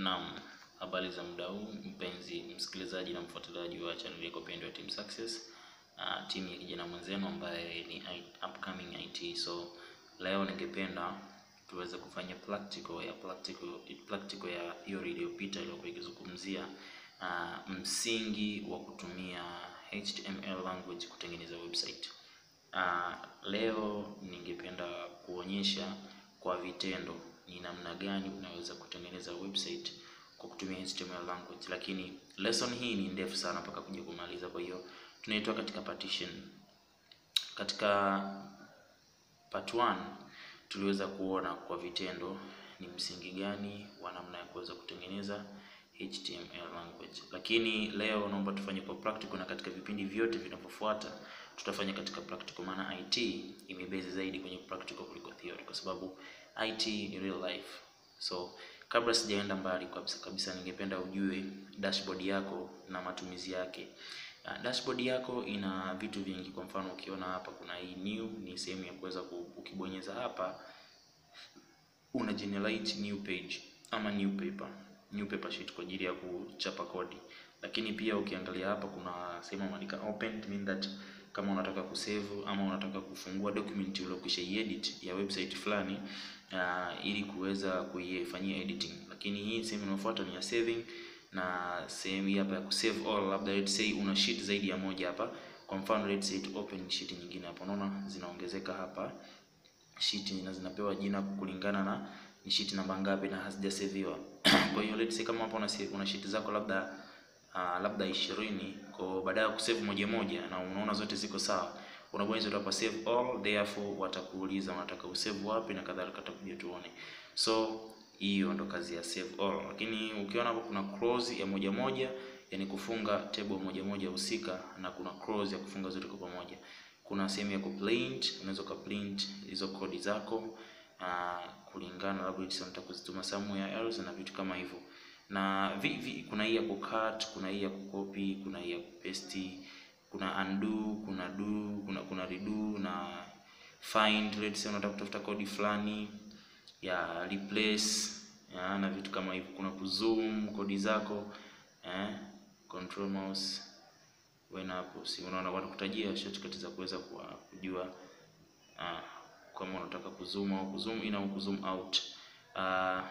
Naam, habari za muda huu mpenzi msikilizaji na mfuatiliaji wa channel yako pendwa ya Team Success, uh, timu ya kijana mwenzenu ambaye ni I, upcoming IT. So leo ningependa tuweze kufanya practical ya practical, practical ya theory iliyopita iliyokuwa ikizungumzia uh, msingi wa kutumia HTML language kutengeneza website. Uh, leo ningependa kuonyesha kwa vitendo ni namna gani unaweza kutengeneza website kwa kutumia HTML language, lakini lesson hii ni ndefu sana mpaka kuja kumaliza. Kwa hiyo tunaitoa katika partition. Katika part 1 tuliweza kuona kwa vitendo ni msingi gani wa namna ya kuweza kutengeneza HTML language, lakini leo naomba tufanye kwa practical, na katika vipindi vyote vinavyofuata tutafanya katika practical, maana IT imebase zaidi kwenye practical kuliko theory, kwa sababu IT ni real life. So kabla sijaenda mbali kabisa kabisa, ningependa ujue dashboard yako na matumizi yake. Uh, dashboard yako ina vitu vingi. Kwa mfano ukiona hapa kuna hii new, ni sehemu ya kuweza ukibonyeza hapa una generate new page ama new paper, new paper sheet kwa ajili ya kuchapa kodi. Lakini pia ukiangalia hapa kuna sehemu imeandika open, mean that kama unataka kusave ama unataka kufungua document uliokwisha edit ya website fulani uh, ili kuweza kuifanyia editing. Lakini hii sehemu inayofuata ni ya saving na sehemu hii hapa ya kusave all, labda let's say una sheet zaidi ya moja hapa. Kwa mfano let's say to open sheet nyingine hapa, unaona zinaongezeka hapa sheet na zinapewa jina kulingana na ni sheet namba ngapi na hazijasaviwa. Kwa hiyo let's say kama hapa una una sheet zako labda uh, labda 20 kwa baada ya kusave moja moja na unaona zote ziko sawa, unabonyeza tu hapa save all, therefore watakuuliza unataka usave wapi na kadhalika, tutakuja tuone. So hiyo ndo kazi ya save all, lakini ukiona hapo kuna close ya moja moja, yani kufunga table moja moja husika, na kuna close ya kufunga zote kwa pamoja. Kuna sehemu ya kuprint, unaweza kuprint hizo kodi zako uh, kulingana labda unataka kuzituma somewhere else na vitu kama hivyo na vi, vi, kuna hii ya kucut, kuna hii ya kucopy, kuna hii ya kupaste, kuna undo, kuna do, kuna kuna redo na find. Let's say unataka kutafuta kodi fulani ya replace ya, na vitu kama hivyo. Kuna kuzoom kodi zako eh, control mouse wena hapo, si unaona wanakutajia shortcut za kuweza kujua uh, kama unataka kuzoom au kuzoom in au kuzoom out uh,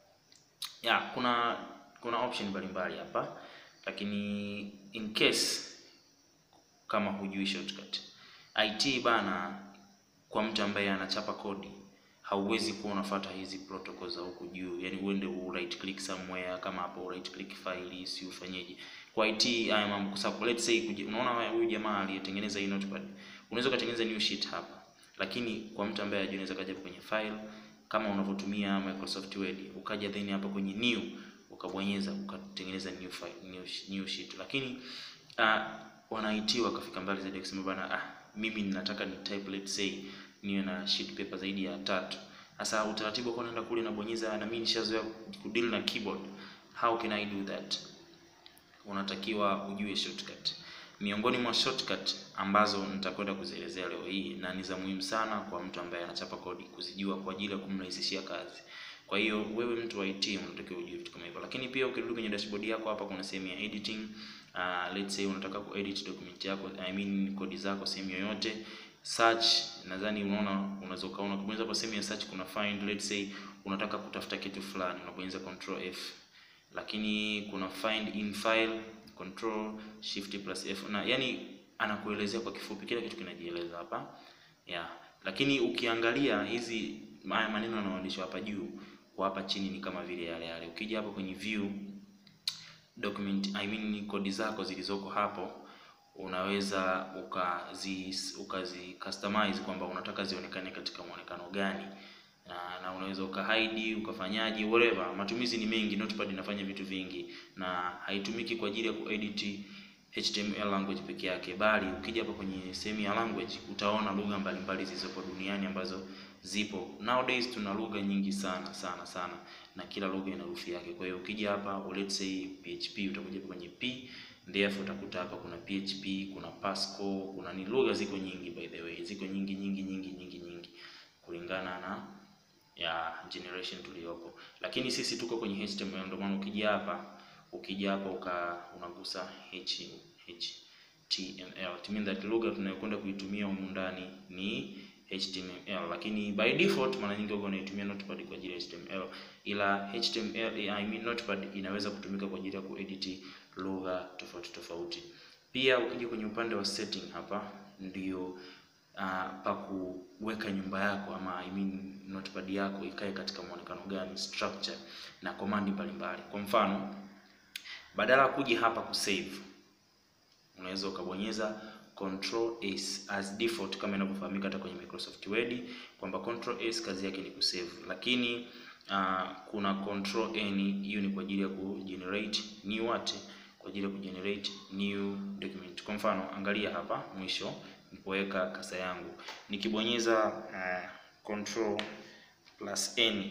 ya kuna kuna option mbalimbali hapa, lakini in case kama hujui shortcut IT bana, kwa mtu ambaye anachapa kodi hauwezi kuwa unafuata hizi protocol za huku juu, yani uende u right click somewhere kama hapo right click file, si ufanyeje kwa IT haya mambo, kwa sababu let's say unaona huyu jamaa aliyetengeneza hii notepad, unaweza kutengeneza new sheet hapa, lakini kwa mtu ambaye hajui, unaweza kaja kwenye file kama unavyotumia Microsoft Word ukaja then hapa kwenye new ukabonyeza ukatengeneza new file, new, new sheet. Lakini uh, wanaiti wakafika mbali zaidi kusema bana, ah, mimi ninataka ni type let's say niwe na sheet paper zaidi ya tatu. Sasa utaratibu kwa naenda kule nabonyeza, na mimi nishazoea kudeal na keyboard, how can I do that? Unatakiwa ujue shortcut. Miongoni mwa shortcut ambazo nitakwenda kuzielezea leo hii na ni za muhimu sana kwa mtu ambaye anachapa kodi kuzijua kwa ajili ya kumrahisishia kazi. Kwa hiyo wewe mtu wa IT unatakiwa ujue vitu kama hivyo, lakini pia ukirudi kwenye dashboard yako hapa kuna sehemu ya editing. Uh, let's say unataka kuedit document yako, I mean kodi zako sehemu yoyote. Search, nadhani unaona, unaweza ukaona kubonyeza hapo sehemu ya search kuna find. Let's say unataka kutafuta kitu fulani, unabonyeza control F, lakini kuna find in file control shift plus F na yani, anakuelezea kwa kifupi, kila kitu kinajieleza hapa yeah. Lakini ukiangalia hizi haya maneno yanayoandishwa hapa juu kwa hapa chini ni kama vile yale yale. Ukija hapo kwenye view document, I mean kodi zako zilizoko hapo unaweza ukazi ukazi customize kwamba unataka zionekane katika muonekano gani na, na unaweza ukahide ukafanyaje, whatever. Matumizi ni mengi, Notepad inafanya vitu vingi na haitumiki kwa ajili ya kuedit HTML language peke yake, bali ukija hapa kwenye sehemu ya language utaona lugha mbalimbali zilizopo duniani ambazo zipo nowadays. Tuna lugha nyingi sana sana sana, na kila lugha ina herufi yake. Kwa hiyo ukija hapa let's say PHP, utakuja kwenye P, therefore utakuta hapa kuna PHP, kuna Pascal, kuna ni lugha ziko nyingi, by the way, ziko nyingi nyingi nyingi nyingi nyingi kulingana na ya generation tuliyopo, lakini sisi tuko kwenye HTML. Ndio maana ukija hapa ukija hapa uka unagusa h HTML, it means that lugha tunayokwenda kuitumia humu ndani ni HTML, lakini by default mara nyingi huwa unaitumia Notepad kwa ajili ya HTML, ila HTML I mean Notepad inaweza kutumika kwa ajili ya kuedit lugha tofauti tofauti. Pia ukija kwenye upande wa setting hapa ndio uh, pa kuweka nyumba yako ama I mean Notepad yako ikae katika muonekano gani, structure na command mbalimbali. Kwa mfano, badala ya kuja hapa kusave, unaweza ukabonyeza control S as default kama inavyofahamika hata kwenye Microsoft Word kwamba control S kazi yake ni kusave, lakini uh, kuna control N, hiyo ni kwa ajili ya kugenerate new what, kwa ajili ya kugenerate new document. Kwa mfano, angalia hapa mwisho nipoweka kasa yangu nikibonyeza uh, control plus N,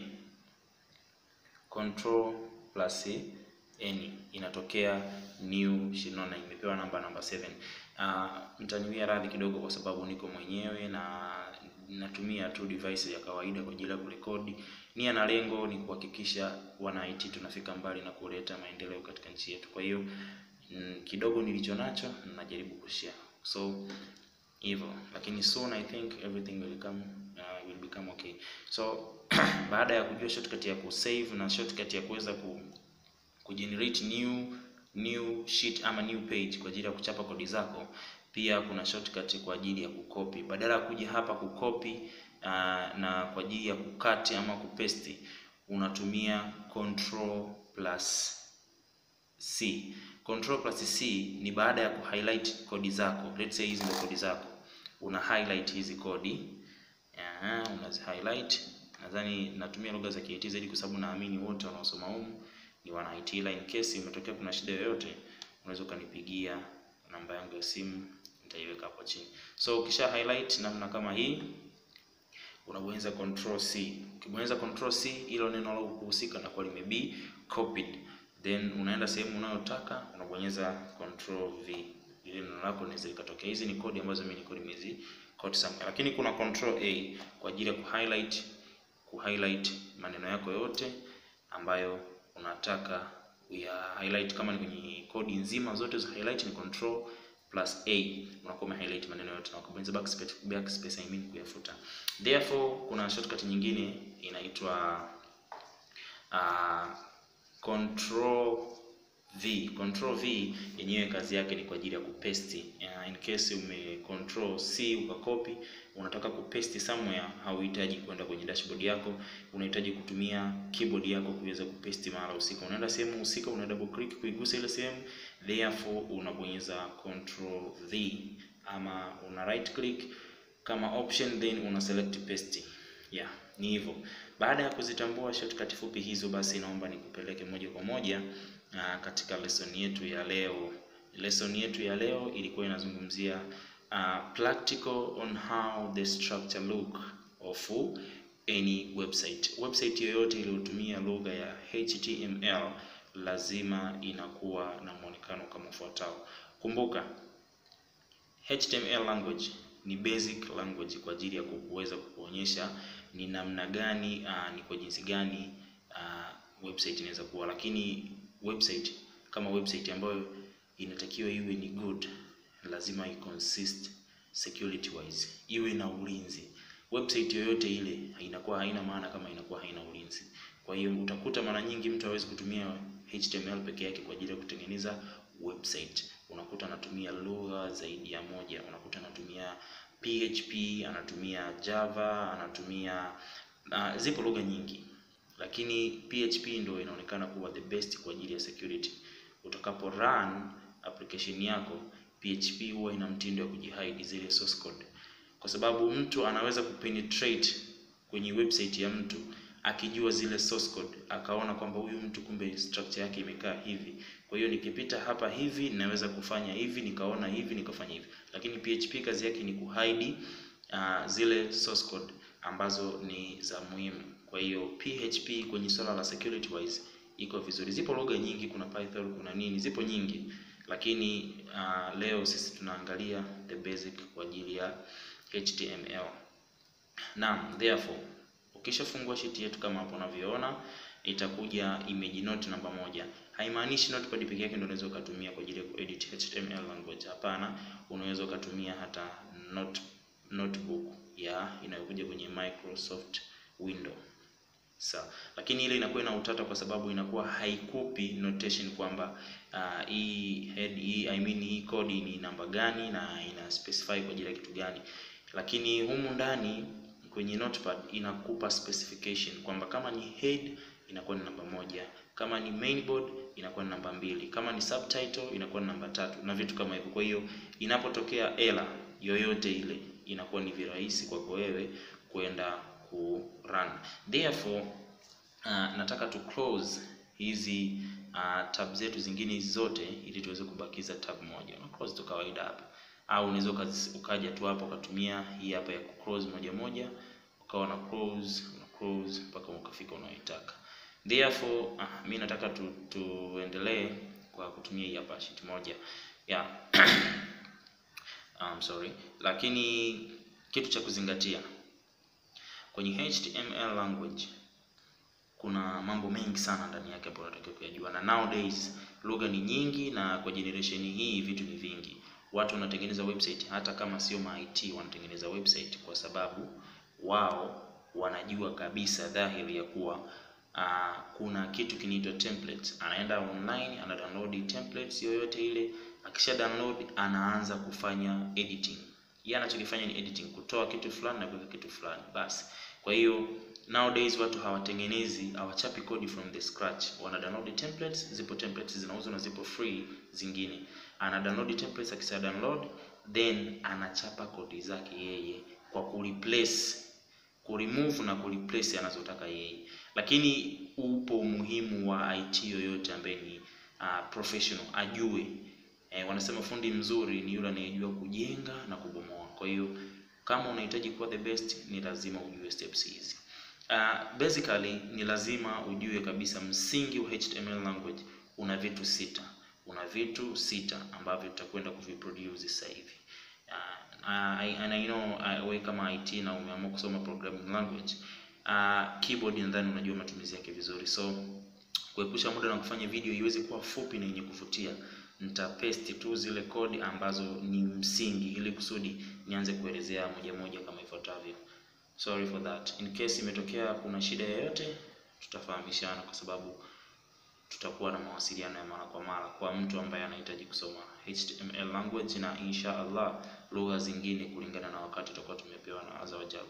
control plus N inatokea new shinona, imepewa namba namba 7. Uh, mtaniwia radhi kidogo kwa sababu niko mwenyewe na natumia tu device ya kawaida kwa ajili ya kurekodi. Nia na lengo ni kuhakikisha wana IT tunafika mbali na kuleta maendeleo katika nchi yetu. Kwa hiyo mm, kidogo nilicho nacho najaribu kushare, so hivyo, lakini soon I think everything will come uh, will become okay. So baada ya kujua shortcut ya kusave na shortcut ya kuweza ku kugenerate new new sheet ama new page kwa ajili ya kuchapa kodi zako. Pia kuna shortcut kwa ajili ya kukopi, badala ya kuja hapa kukopi uh, na kwa ajili ya kukati ama kupesti, unatumia control plus C. Control plus C ni baada ya kuhighlight kodi zako. Let's say hizi ndio kodi zako, una highlight hizi kodi Aha, unazi highlight. Nadhani natumia lugha za KIT zaidi kwa sababu naamini wote wanaosoma humu ni wana IT, ila in case imetokea kuna shida yoyote, unaweza ukanipigia namba yangu ya simu, nitaiweka hapo chini. So ukisha highlight namna kama hii, unabonyeza control C. Ukibonyeza control C, hilo neno la kuhusika na kwa lime be copied, then unaenda sehemu unayotaka unabonyeza control V, ile neno lako linaweza likatokea. Hizi ni kodi ambazo mimi niko nimezi code somewhere, lakini kuna control A kwa ajili ya kuhighlight kuhighlight maneno yako yote ambayo unataka ya highlight. Kama ni kwenye kodi nzima zote za highlight ni control plus A, unakuwa ume highlight maneno yote na ukabonyeza backspace, backspace I mean kuyafuta. Therefore kuna shortcut nyingine inaitwa uh, control V. Control V yenyewe kazi yake ni kwa ajili ya kupaste. Uh, in case ume control C ukakopi, unataka kupaste somewhere, hauhitaji kwenda kwenye dashboard yako, unahitaji kutumia keyboard yako kuweza kupaste mahali husika. Unaenda sehemu husika, una double click kuigusa ile sehemu, therefore unabonyeza control V ama una right click kama option, then una select paste. Yeah, ni hivyo. Baada ya kuzitambua shortcut fupi hizo, basi naomba nikupeleke moja kwa moja Uh, katika lesson yetu ya leo. Lesson yetu ya leo ilikuwa inazungumzia uh, practical on how the structure look of any website. Website yoyote iliyotumia lugha ya HTML lazima inakuwa na muonekano kama ufuatao. Kumbuka, HTML language ni basic language kwa ajili ya kuweza kukuonyesha ni namna gani uh, ni kwa jinsi gani uh, website inaweza kuwa, lakini website kama website ambayo inatakiwa iwe ni good, lazima i consist security wise, iwe na ulinzi. Website yoyote ile inakuwa haina maana kama inakuwa haina ulinzi. Kwa hiyo utakuta mara nyingi mtu hawezi kutumia HTML peke yake kwa ajili ya kutengeneza website. Unakuta anatumia lugha zaidi ya moja, unakuta anatumia PHP, anatumia Java, anatumia uh, zipo lugha nyingi lakini PHP ndio inaonekana kuwa the best kwa ajili ya security. Utakapo run application yako, PHP huwa ina mtindo wa kujihide zile source code, kwa sababu mtu anaweza kupenetrate kwenye website ya mtu akijua zile source code, akaona kwamba huyu mtu kumbe structure yake imekaa hivi, kwa hiyo nikipita hapa hivi naweza kufanya hivi, nikaona hivi, nikafanya hivi. Lakini PHP kazi yake ni kuhide uh, zile source code ambazo ni za muhimu. Kwa hiyo PHP kwenye swala la security wise iko vizuri. Zipo lugha nyingi, kuna Python, kuna nini, zipo nyingi, lakini uh, leo sisi tunaangalia the basic kwa ajili ya HTML. Naam, therefore Ukishafungua sheet yetu kama hapo unavyoona, itakuja image note namba moja. Haimaanishi notepad peke yake ndio unaweza ukatumia kwa ajili ya kuedit HTML language. Hapana, unaweza ukatumia hata note, notebook ya inayokuja kwenye Microsoft Window. Sawa. Lakini ile inakuwa ina utata kwa sababu inakuwa haikupi notation kwamba uh, hii head hii I mean hii code ni namba gani na ina specify kwa ajili ya kitu gani. Lakini humu ndani kwenye notepad inakupa specification kwamba kama ni head inakuwa ni namba moja, kama ni mainboard inakuwa ni namba mbili, kama ni subtitle inakuwa ni namba tatu na vitu kama hivyo. Kwa hiyo inapotokea error yoyote ile inakuwa ni virahisi kwako wewe kwenda ku run. Therefore uh, nataka tu close hizi uh, tab zetu zingine hizi zote ili tuweze kubakiza tab moja. Una close tu kawaida hapa, au unaweza ukaja tu hapa ukatumia hii hapa ya ku close moja moja, ukawa na close una close mpaka ukafika unaoitaka. Therefore uh, mimi nataka tu, tuendelee kwa kutumia hii hapa sheet moja yeah. um, sorry, lakini kitu cha kuzingatia kwenye HTML language kuna mambo mengi sana ndani yake ambayo unatakiwa kuyajua, na nowadays lugha ni nyingi, na kwa generation hii vitu ni vingi. Watu wanatengeneza website, hata kama sio ma IT wanatengeneza website kwa sababu wao wanajua kabisa dhahiri ya kuwa uh, kuna kitu kinaitwa template. Anaenda online ana download templates yoyote ile, akisha download anaanza kufanya editing. Yeye anachokifanya ni editing, kutoa kitu fulani na kuweka kitu fulani basi. Kwa hiyo nowadays watu hawatengenezi hawachapi code from the scratch, wana download templates. Zipo templates zinauzwa na zipo free zingine. Ana download templates, akisha download then anachapa kodi zake yeye kwa kureplace, kuremove na kureplace anazotaka yeye. Lakini upo umuhimu wa IT yoyote ambaye ni uh, professional ajue eh, wanasema fundi mzuri ni yule anayejua kujenga na kubomoa. Kwa hiyo kama unahitaji kuwa the best ni lazima ujue steps hizi. Uh, basically ni lazima ujue kabisa msingi wa HTML language una vitu sita, una vitu sita ambavyo tutakwenda kuviproduce sasa hivi. Uh, and I know uh, we kama IT na umeamua kusoma programming language uh, keyboard nadhani unajua matumizi yake vizuri, so kuepusha muda na kufanya video iweze kuwa fupi na yenye kuvutia nitapaste tu zile kodi ambazo ni msingi ili kusudi nianze kuelezea moja moja kama ifuatavyo. Sorry for that. In case imetokea kuna shida yoyote, tutafahamishana kwa sababu tutakuwa na mawasiliano ya mara kwa mara kwa mtu ambaye anahitaji kusoma HTML language na insha Allah lugha zingine kulingana na wakati tutakuwa tumepewa na Azza wa Jalla.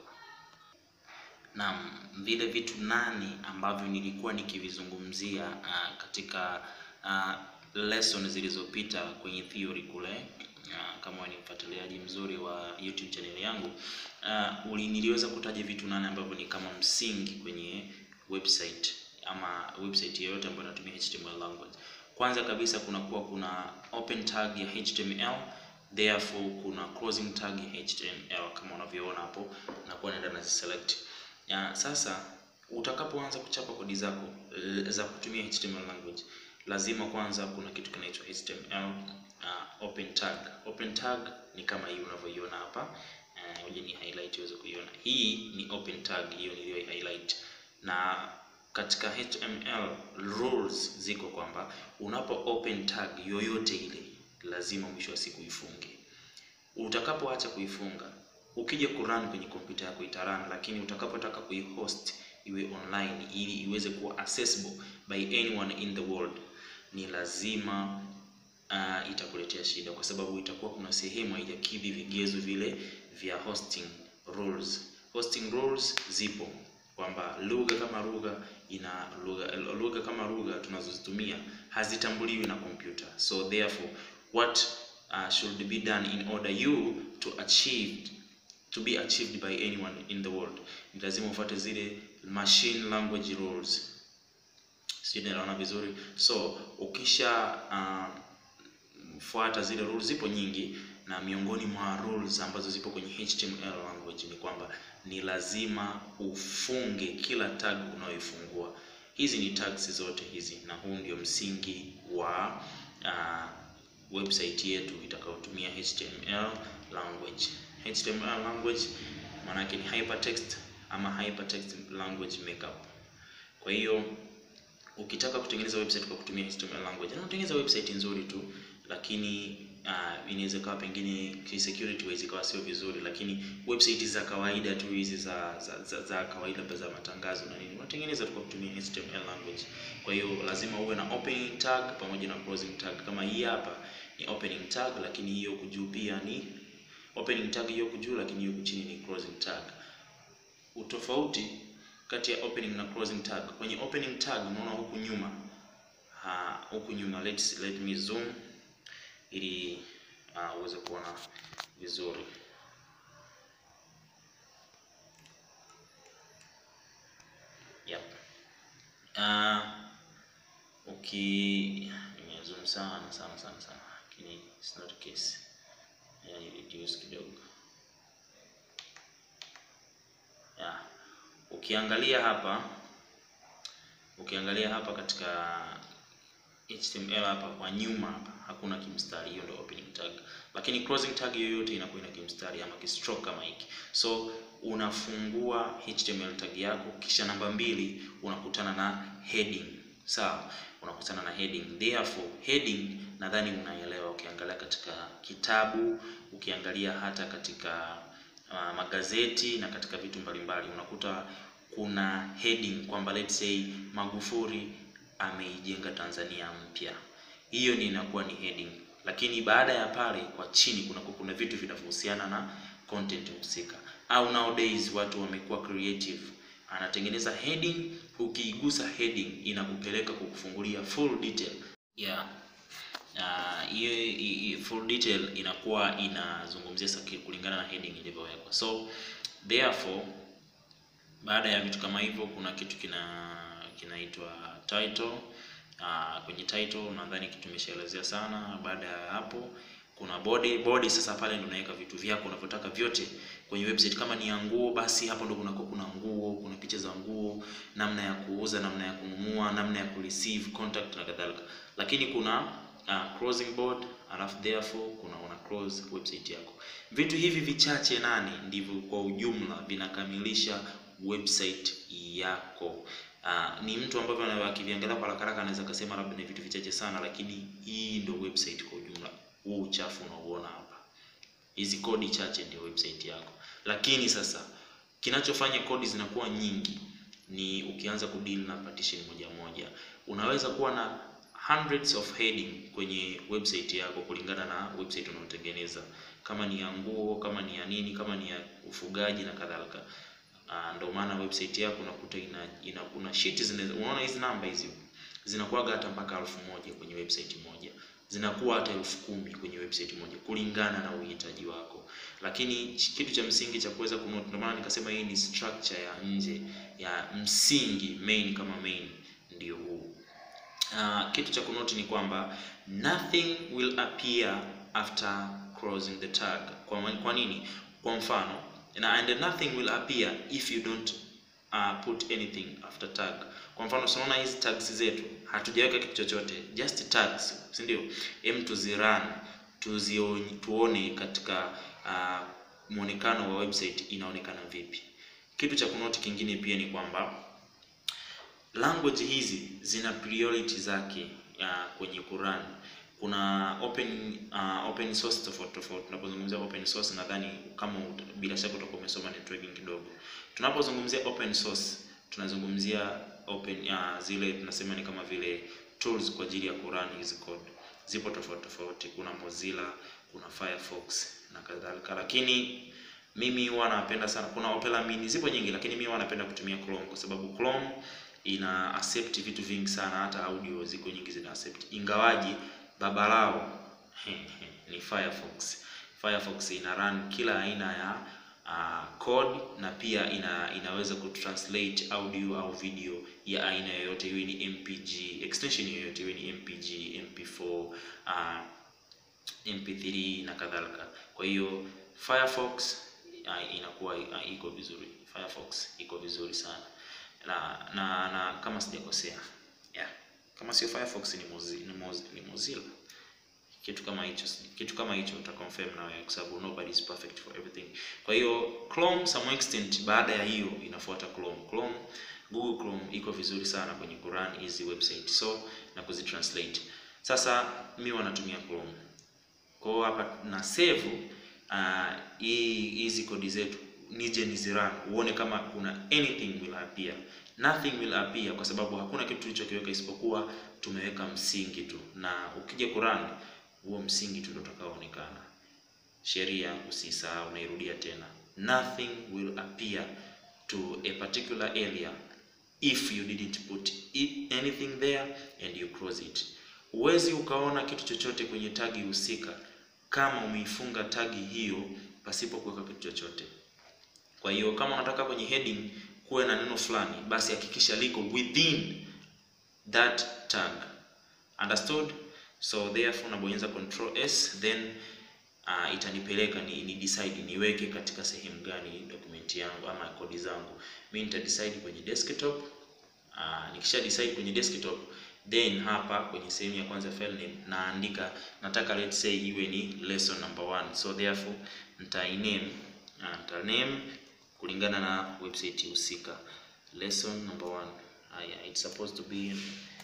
Naam, vile vitu nane ambavyo nilikuwa nikivizungumzia uh, katika uh, lesson zilizopita kwenye theory kule. Uh, kama ni mfuatiliaji mzuri wa YouTube channel yangu uh, uli niliweza kutaja vitu nane ambavyo ni kama msingi kwenye website ama website yoyote ambayo inatumia HTML language. Kwanza kabisa kuna kuwa kuna open tag ya HTML, therefore kuna closing tag ya HTML kama unavyoona hapo, na kuwa naenda na select. Uh, sasa utakapoanza kuchapa kodi zako za kutumia HTML language lazima kwanza kuna kitu kinaitwa HTML uh, open tag. Open tag ni kama hii unavyoiona hapa. Ngoja uh, ni highlight uweze kuiona. Hii ni open tag, hiyo niliyo highlight. Na katika HTML rules ziko kwamba unapo open tag yoyote ile lazima mwisho wa siku ifunge. Utakapoacha kuifunga, ukija kurun kwenye kompyuta yako itarun, lakini utakapotaka kuihost iwe online ili iweze kuwa accessible by anyone in the world ni lazima uh, itakuletea shida kwa sababu itakuwa kuna sehemu haijakidhi vigezo vile vya hosting rules. Hosting rules zipo kwamba lugha kama lugha ina lugha lugha kama lugha tunazozitumia hazitambuliwi na kompyuta, so therefore what uh, should be done in order you to achieve to be achieved by anyone in the world, ni lazima ufuate zile machine language rules. Sio, naona vizuri. So ukisha uh, fuata zile rules, zipo nyingi, na miongoni mwa rules ambazo zipo kwenye HTML language ni kwamba ni lazima ufunge kila tag unayoifungua. Hizi ni tags zote hizi, na huu ndio msingi wa uh, website yetu itakayotumia HTML language. HTML language maana yake ni hypertext ama hypertext language markup. Kwa hiyo ukitaka kutengeneza website kwa kutumia HTML language, na utengeneza website nzuri tu, lakini uh, inaweza kawa pengine security wise ikawa sio vizuri, lakini website za kawaida tu hizi za za, za, za kawaida za matangazo na nini unatengeneza tu kwa kutumia HTML language. Kwa hiyo lazima uwe na opening tag pamoja na closing tag. Kama hii hapa ni opening tag, lakini hiyo huku juu pia ni opening tag, hiyo huku juu, lakini hiyo huku chini ni closing tag. Utofauti kati ya opening na closing tag. Kwenye opening tag unaona huku nyuma ha, huku nyuma let's let me zoom ili uh, uweze kuona vizuri. Yep. Uh, uki nimezoom sana sana sana sana, lakini it's not the case. Yani reduce kidogo. Yeah. Ukiangalia hapa ukiangalia hapa katika HTML hapa kwa nyuma hapa hakuna kimstari, hiyo ndio opening tag, lakini closing tag yoyote inakuwa ina kimstari ama kistroke kama hiki. So unafungua HTML tag yako, kisha namba mbili unakutana na heading. Sawa, unakutana na heading. Therefore heading nadhani unaelewa, ukiangalia katika kitabu, ukiangalia hata katika uh, magazeti na katika vitu mbalimbali unakuta kuna heading kwamba let's say Magufuli ameijenga Tanzania mpya. Hiyo ni inakuwa ni heading, lakini baada ya pale kwa chini kuna kuna vitu vinavyohusiana na content husika, au nowadays watu wamekuwa creative, anatengeneza heading, ukiigusa heading inakupeleka kukufungulia full detail yeah. Hiyo uh, full detail inakuwa inazungumzia kulingana na heading ilivyowekwa. So therefore baada ya vitu kama hivyo kuna kitu kina kinaitwa title. Uh, kwenye title nadhani kitu tumeshaelezea sana. Baada ya hapo kuna body. Body sasa pale ndio unaweka vitu vyako unavyotaka vyote kwenye website. Kama ni ya nguo, basi hapo ndo kuna kuna nguo, kuna picha za nguo, namna ya kuuza, namna ya kununua, namna ya kureceive contact na kadhalika. Lakini kuna uh, closing board, alafu therefore kuna una close website yako. Vitu hivi vichache nani ndivyo kwa ujumla vinakamilisha website yako. Uh, ni mtu ambavyo akiviangalia kwa haraka haraka anaweza kusema labda ni vitu vichache sana, lakini hii ndio website kwa ujumla. Huu uchafu unaoona hapa, hizi kodi chache ndio website yako. Lakini sasa kinachofanya kodi zinakuwa nyingi ni ukianza kudeal na partition moja moja. Unaweza kuwa na hundreds of heading kwenye website yako kulingana na website unayotengeneza, kama ni ya nguo, kama ni ya nini, kama ni ya ufugaji na kadhalika. Uh, ndio maana website yako unakuta ina, ina kuna sheet zinaweza, unaona hizi namba hizi zinakuwa hata mpaka elfu moja kwenye website moja, zinakuwa hata elfu kumi kwenye website moja kulingana na uhitaji wako. Lakini kitu cha msingi cha kuweza kunote, ndio maana nikasema hii ni structure ya nje ya msingi, main kama main ndio huu. Uh, kitu cha kunote ni kwamba nothing will appear after closing the tag. Kwa, kwa nini? Kwa mfano na and nothing will appear if you don't uh, put anything after tag. Kwa mfano unaona hizi tags zetu hatujaweka kitu chochote, just tags, si ndio? Hem, tuzirun tuzione, tuone katika uh, muonekano wa website inaonekana vipi. Kitu cha kunoti kingine pia ni kwamba language hizi zina priority zake uh, kwenye kurun kuna open uh, open source tofauti tofauti. Tunapozungumzia open source, nadhani kama bila shaka utakuwa umesoma networking kidogo. Tunapozungumzia open source, tunazungumzia open uh, zile tunasema ni kama vile tools kwa ajili ya kurun hizi code. Zipo tofauti tofauti, kuna Mozilla, kuna Firefox na kadhalika, lakini mimi huwa napenda sana, kuna Opera Mini, zipo nyingi, lakini mimi huwa napenda kutumia Chrome kwa sababu Chrome ina accept vitu vingi sana, hata audio ziko nyingi zina accept, ingawaji baba lao ni Firefox. Firefox ina run kila aina ya uh, code na pia ina, inaweza kutranslate audio au video ya aina yoyote, iwe ni MPG extension yoyote, iwe ni MPG, MP4, uh, MP3 na kadhalika. Kwa hiyo Firefox uh, inakuwa uh, iko vizuri. Firefox iko vizuri sana na, na, na kama sijakosea yeah. Kama sio Firefox ni Mozilla, ni Mozilla kitu kama hicho kitu kama hicho uta confirm na wewe kwa sababu nobody is perfect for everything kwa hiyo Chrome some extent baada ya hiyo inafuata Chrome Chrome Google Chrome iko vizuri sana kwenye kurun hizi website so na kuzitranslate sasa mi wanatumia Chrome kwa hiyo hapa na save uh, hii hizi kodi zetu nije nizirun uone kama kuna anything will appear nothing will appear kwa sababu hakuna kitu tulichokiweka isipokuwa tumeweka msingi tu na ukija kurun huo msingi tu ndio utakaoonekana sheria usisahau nairudia tena nothing will appear to a particular area if you didn't put it, anything there and you close it huwezi ukaona kitu chochote kwenye tagi husika kama umeifunga tagi hiyo pasipo kuweka kitu chochote kwa hiyo kama unataka kwenye heading kuwe na neno fulani basi hakikisha liko within that tag understood so therefore nabonyeza control s then uh, itanipeleka ni, ni decide niweke katika sehemu gani document yangu ama kodi zangu mi nita decide kwenye desktop uh, nikisha decide kwenye desktop then hapa kwenye sehemu ya kwanza file name naandika nataka let's say iwe ni lesson number one so therefore nita name uh, nita name kulingana na website husika lesson number one haya it's supposed to be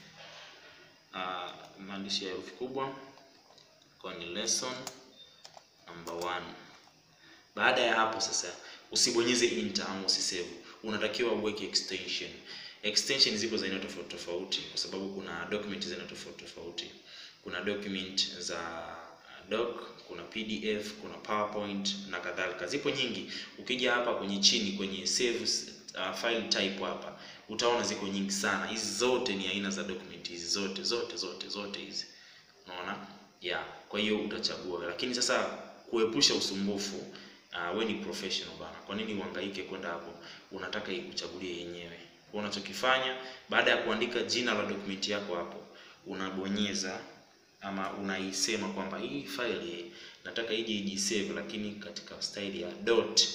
uh, maandishi ya herufi kubwa kwa ni lesson number one baada ya hapo sasa usibonyeze enter ama usisave unatakiwa uweke extension extension zipo za aina tofauti tofauti kwa sababu kuna document za aina tofauti tofauti kuna document za doc kuna pdf kuna powerpoint na kadhalika zipo nyingi ukija hapa kwenye chini kwenye save uh, file type hapa utaona ziko nyingi sana hizi zote ni aina za document hizi zote zote zote zote hizi unaona yeah kwa hiyo utachagua lakini sasa kuepusha usumbufu uh, we ni professional bana kwa nini uhangaike kwenda hapo unataka ikuchagulie yenyewe kwa unachokifanya baada ya kuandika jina la document yako hapo unabonyeza ama unaisema kwamba hii file nataka ije ijisave lakini katika style ya dot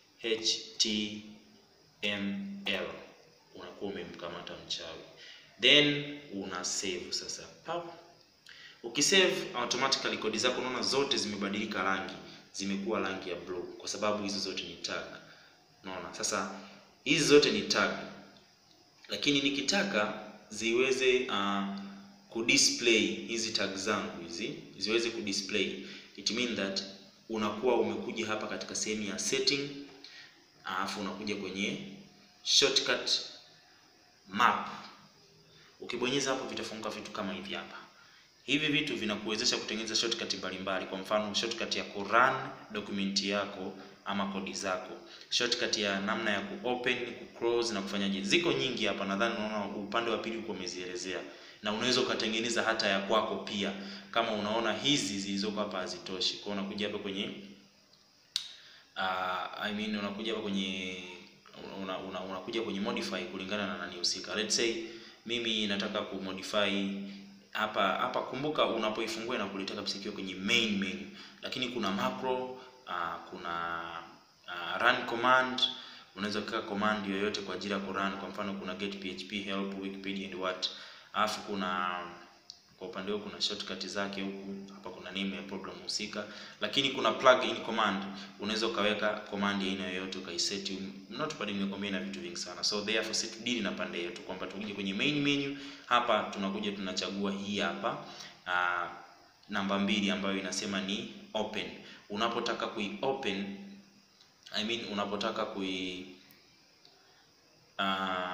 html unakuwa umemkamata mchawi then una save sasa pap ukisave automatically kodi zako unaona zote zimebadilika rangi zimekuwa rangi ya blue kwa sababu hizo zote ni tag unaona sasa hizi zote ni tag lakini nikitaka ziweze uh, kudisplay hizi tag zangu hizi ziweze kudisplay it mean that unakuwa umekuja hapa katika sehemu ya setting alafu unakuja kwenye shortcut map ukibonyeza hapo vitafunguka vitu kama hivi hapa hivi vitu vinakuwezesha kutengeneza shortcut mbalimbali kwa mfano shortcut ya kurun document yako ama kodi zako shortcut ya namna ya kuopen kuclose na kufanyaje ziko nyingi hapa nadhani unaona upande wa pili uko umezielezea na unaweza ukatengeneza hata ya kwako pia kama unaona hizi zilizoko hapa hazitoshi kwa unakuja hapa kwenye uh, I mean unakuja hapa kwenye una, una, unakuja kwenye modify kulingana na nani husika let's say mimi nataka kumodify hapa hapa kumbuka unapoifungua na kuleta kabisa ikiwa kwenye main menu lakini kuna macro uh, kuna uh, run command unaweza kuweka command yoyote kwa ajili ya kurun kwa mfano kuna get php help wikipedia and what alafu kuna kwa upande huo kuna shortcut zake huku hapa kuna name ya program husika lakini kuna plug in command unaweza ukaweka command ya aina yoyote ukaiset notepad nimekwambia na vitu vingi sana so therefore set deal na pande yetu kwamba tukija kwenye main menu hapa tunakuja tunachagua hii hapa uh, namba mbili ambayo inasema ni open unapotaka kui open I mean unapotaka kui uh,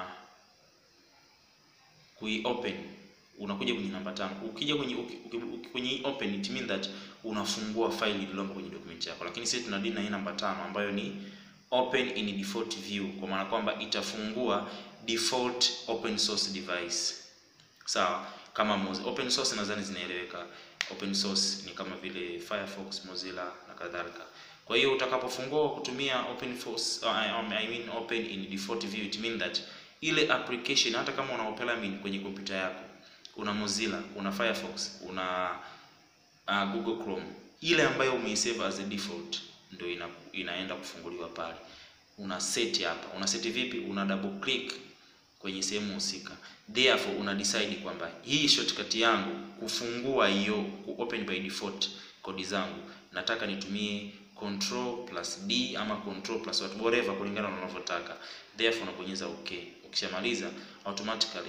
kui open unakuja kwenye namba tano ukija kwenye uki, uki, uki, kwenye open it mean that unafungua file iliyomo kwenye document yako lakini sisi tuna deal na hii namba tano ambayo ni open in default view kwa maana kwamba itafungua default open source device sawa kama Moz open source nadhani zinaeleweka open source ni kama vile Firefox Mozilla na kadhalika kwa hiyo utakapofungua kutumia open source uh, I mean open in default view it mean that ile application hata kama una Opera Mini kwenye kompyuta yako una Mozilla, una Firefox, una uh, Google Chrome, ile ambayo umeisave as a default ndio ina, inaenda kufunguliwa pale. Una set hapa. Una set vipi? Una double click kwenye sehemu husika. Therefore una decide kwamba hii shortcut yangu kufungua hiyo ku open by default kodi zangu nataka nitumie control plus D ama control plus whatever kulingana na unavyotaka. Therefore unabonyeza okay. Ukishamaliza automatically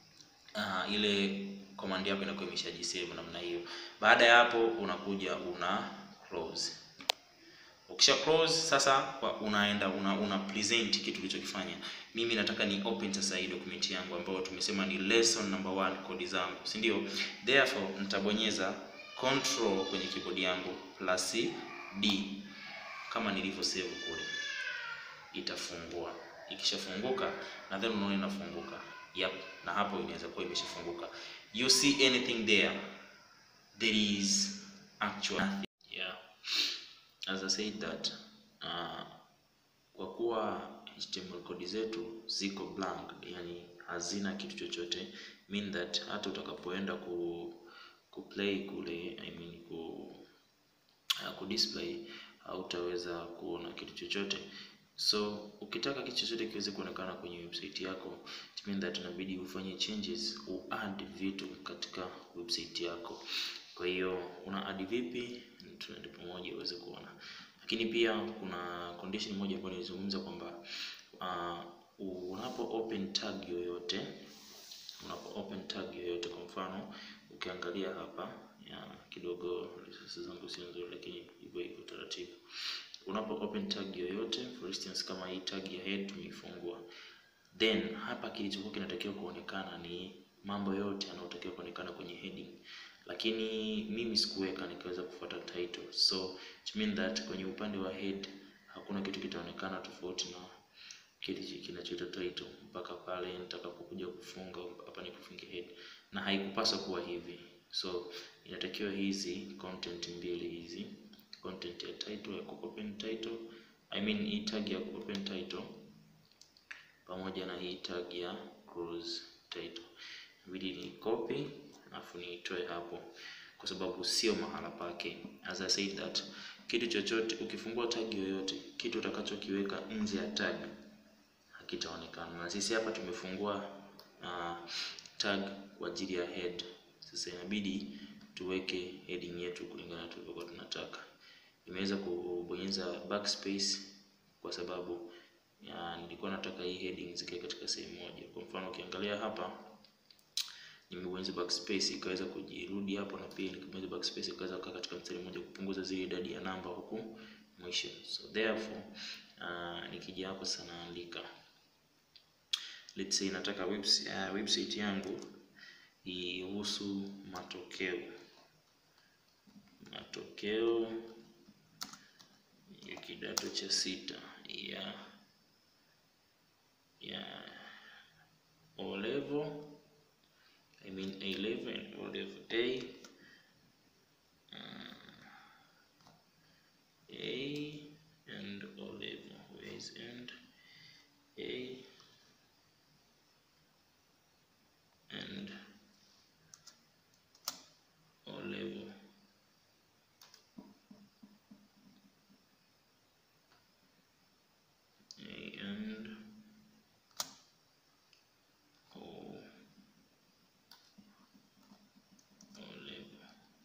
uh, ile command yako inakuwa imeshajisave namna hiyo. Baada ya hapo unakuja una close. Ukisha close sasa kwa unaenda una, una present kitu ulichokifanya. Mimi nataka ni open sasa hii document yangu ambayo tumesema ni lesson number one kodi zangu, si ndio? Therefore nitabonyeza control kwenye keyboard yangu plus D kama nilivyo save kule, itafungua. Ikishafunguka na then unaona inafunguka. Yep, na hapo inaweza kuwa imeshafunguka. You see anything there? There is actually nothing. Yeah. As I said that uh, kwa kuwa HTML kodi zetu ziko blank, yani hazina kitu chochote, mean that hata utakapoenda ku kuplay kule I mean ku uh, ku display hautaweza kuona kitu chochote. So ukitaka kitu chochote kiweze kuonekana kwenye website yako, it mean that inabidi ufanye changes, uadd vitu katika website yako. Kwa hiyo una add vipi? Tuende pamoja uweze kuona. Lakini pia kuna condition moja ambayo nilizungumza kwamba uh, unapo open tag yoyote, unapo open tag yoyote, kwa mfano ukiangalia hapa ya kidogo resources zangu sio nzuri, lakini hivyo hivyo taratibu. Unapo open tag yoyote, for instance kama hii tag ya head tumeifungua, then hapa kilichokuwa kinatakiwa kuonekana ni mambo yote yanayotakiwa kuonekana kwenye heading, lakini mimi sikuweka, nikaweza kufuata title, so it mean that kwenye upande wa head hakuna kitu kitaonekana tofauti na kile kinachoitwa title mpaka pale nitakapokuja kufunga hapa nikufunge head, na haikupaswa kuwa hivi. So inatakiwa hizi content mbili hizi, content ya title ya open title, I mean hii tag ya open title pamoja na hii tag ya close title, inabidi ni copy alafu niitoe hapo, kwa sababu sio mahala pake. As I said that kitu chochote ukifungua tag yoyote, kitu utakachokiweka nje ya tag hakitaonekana, na sisi hapa tumefungua uh, tag kwa ajili ya head. Sasa inabidi tuweke heading yetu kulingana tulivyokuwa tunataka. Nimeweza kubonyeza backspace kwa sababu ya, nilikuwa nataka hii heading zikae katika sehemu moja. Kwa mfano ukiangalia hapa nimebonyeza backspace ikaweza kujirudi hapo, na pia nikibonyeza backspace ikaweza kukaa katika mstari mmoja kupunguza zile idadi ya namba huku mwisho. So therefore uh, nikija hapo sana naandika let's say nataka website, uh, website yangu ihusu matokeo matokeo ya kidato cha sita ya ya O level I mean A level and O level A uh, A and O level where is and A and O level A and O O level.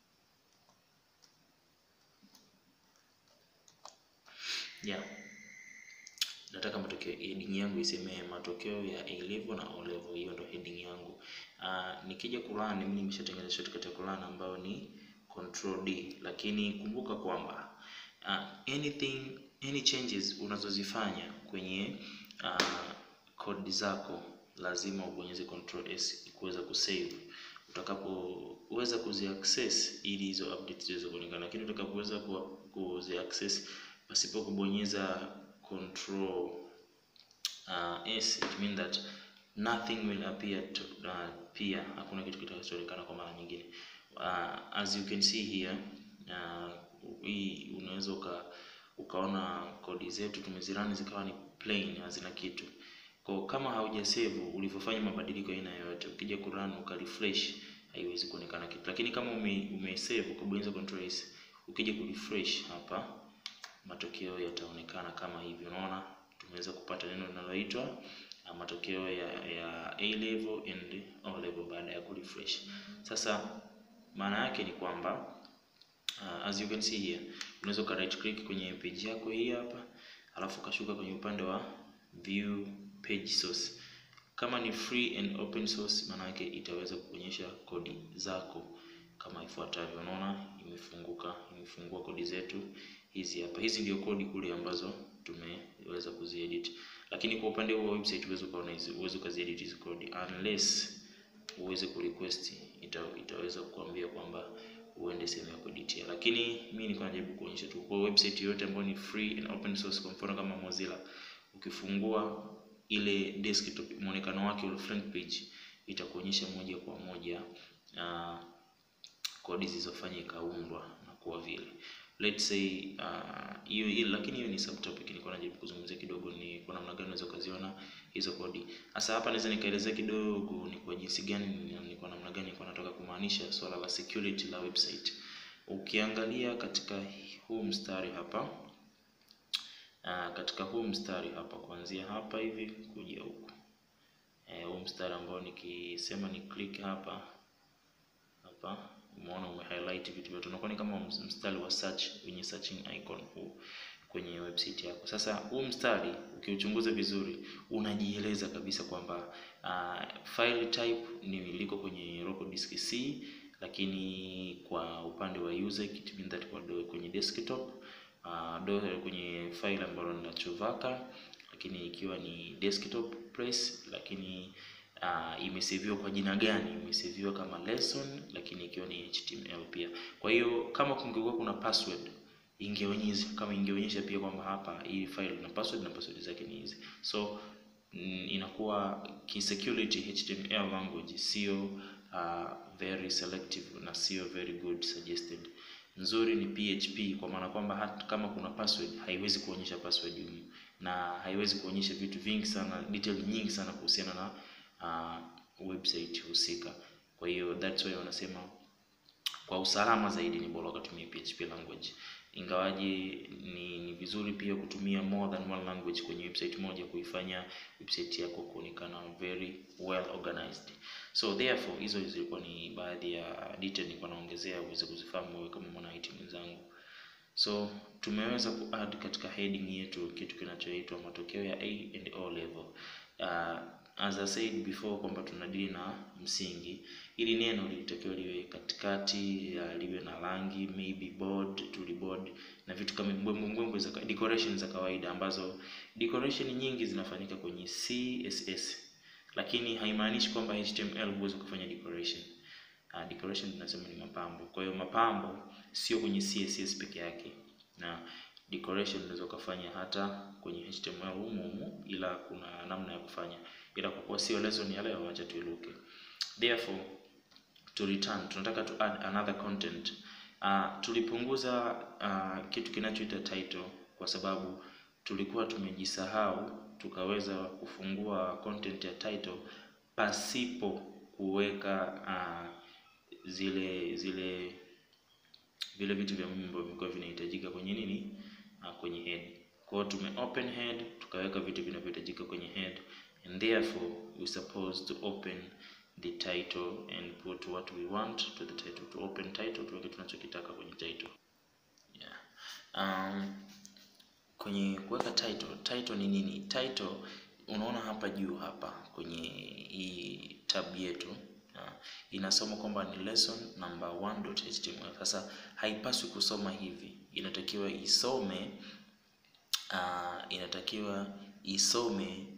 Yeah. Nataka matokeo heading yangu iseme matokeo ya A level na O level, hiyo ndo heading yangu. Uh, nikija kurun mimi nimeshatengeneza shortcut ya kurun ambayo ni control D, lakini kumbuka kwamba uh, anything any changes unazozifanya kwenye uh, code zako lazima ubonyeze control S kuweza kusave utakapoweza kuziaccess ili hizo updates ziweze kuonekana, lakini utakapoweza kuziaccess pasipo kubonyeza control uh, S it mean that nothing will appear to, uh, pia hakuna kitu kitakachoonekana kwa mara nyingine. Uh, as you can see here uh, hii unaweza uka, ukaona kodi zetu tumezirani zikawa ni plain hazina kitu. Kwa kama hauja save ulivyofanya mabadiliko aina yoyote, ukija kurun uka refresh haiwezi kuonekana kitu, lakini kama ume, ume save ukabonyeza control S ukija ku refresh hapa matokeo yataonekana kama hivi. Unaona tumeweza kupata neno linaloitwa uh, matokeo ya, ya A level and O level baada ya kurefresh. Sasa maana yake ni kwamba uh, as you can see here unaweza uka right click kwenye page yako hii hapa, alafu ukashuka kwenye upande wa view page source. Kama ni free and open source, maana yake itaweza kuonyesha kodi zako kama ifuatavyo. Unaona imefunguka, imefungua kodi zetu hizi hapa. Hizi ndio kodi kule ambazo tumeweza kuziedit, lakini kwa upande wa website huwezi ukaona hizi, huwezi ukaziedit hizi kodi unless uweze kurequest, ita, itaweza kukuambia kwamba uende sehemu ya kueditia, lakini mimi nilikuwa najaribu kuonyesha tu kwa website yote ambayo ni free and open source. Kwa mfano kama Mozilla, ukifungua ile desktop muonekano wake ule front page itakuonyesha moja kwa moja uh, kodi zilizofanya ikaundwa na kuwa vile let's say hiyo uh, lakini hiyo ni subtopic. Nilikuwa najaribu kuzungumzia kidogo ni kwa namna gani unaweza ukaziona hizo kodi. Sasa hapa naweza nikaelezea kidogo ni kwa jinsi gani ni kwa namna gani nilikuwa nataka kumaanisha swala la security la website. Ukiangalia katika huu mstari hapa uh, katika huu mstari hapa kuanzia hapa hivi kuja huku eh, huu mstari ambao nikisema ni click hapa hapa umeona ume highlight vitu vyote, unakuwa ni kama mstari wa search wenye searching icon huu kwenye website yako. Sasa huu mstari ukiuchunguza vizuri, unajieleza kabisa kwamba uh, file type ni liko kwenye local disk C, lakini kwa upande wa user it means that kwa do, kwenye desktop uh, do, kwenye file ambalo ni la Chovaka, lakini ikiwa ni desktop place, lakini Uh, imeseviwa kwa jina gani? Imeseviwa kama lesson, lakini ikiwa ni HTML pia. Kwa hiyo kama kungekuwa kuna password ingeonyesha, kama ingeonyesha pia kwamba hapa hii file na password na password zake ni hizi, so mm, inakuwa ki security HTML language sio uh, very selective na sio very good suggested. Nzuri ni PHP kwa maana kwamba hata kama kuna password haiwezi kuonyesha password humu, na haiwezi kuonyesha vitu vingi sana, detail nyingi sana kuhusiana na Uh, website husika. Kwa hiyo that's why wanasema kwa usalama zaidi ni bora ukatumia PHP language, ingawaje ni, ni vizuri pia kutumia more than one language kwenye website moja kuifanya website yako kuonekana very well organized. So therefore hizo zilikuwa ni baadhi ya detail nilikuwa naongezea uweze kuzifahamu wewe kama mwana IT mwenzangu. So tumeweza kuadd katika heading yetu kitu kinachoitwa matokeo ya A and O level. Uh, as I said before kwamba tunadili na msingi. Ili neno lilitakiwa liwe katikati, liwe na rangi maybe bold, tuliboard na vitu kama mbwembwe mbwembwe za decoration za kawaida, ambazo decoration nyingi zinafanyika kwenye CSS, lakini haimaanishi kwamba HTML huwezi kufanya decoration. Uh, decoration tunasema ni mapambo. Kwa hiyo mapambo sio kwenye CSS peke yake, na decoration unaweza ukafanya hata kwenye HTML humu humu, ila kuna namna ya kufanya, ila kwa kuwa sio lesson ya leo, acha tuiluke. Therefore to return, tunataka to add another content. Uh, tulipunguza uh, kitu kinachoita title kwa sababu tulikuwa tumejisahau, tukaweza kufungua content ya title pasipo kuweka uh, zile zile vile vitu vya muhimu ambavyo vilikuwa vinahitajika kwenye nini, uh, kwenye head. Kwa hiyo tume open head tukaweka vitu vinavyohitajika kwenye head and therefore we supposed to open the title and put what we want to the title. To open title tuweke tunachokitaka kwenye title. Yeah. Um, kwenye kuweka title, title ni nini? Title unaona hapa juu hapa kwenye hii tab yetu uh, inasoma kwamba ni lesson number 1.html. Sasa haipaswi kusoma hivi, inatakiwa isome uh, inatakiwa isome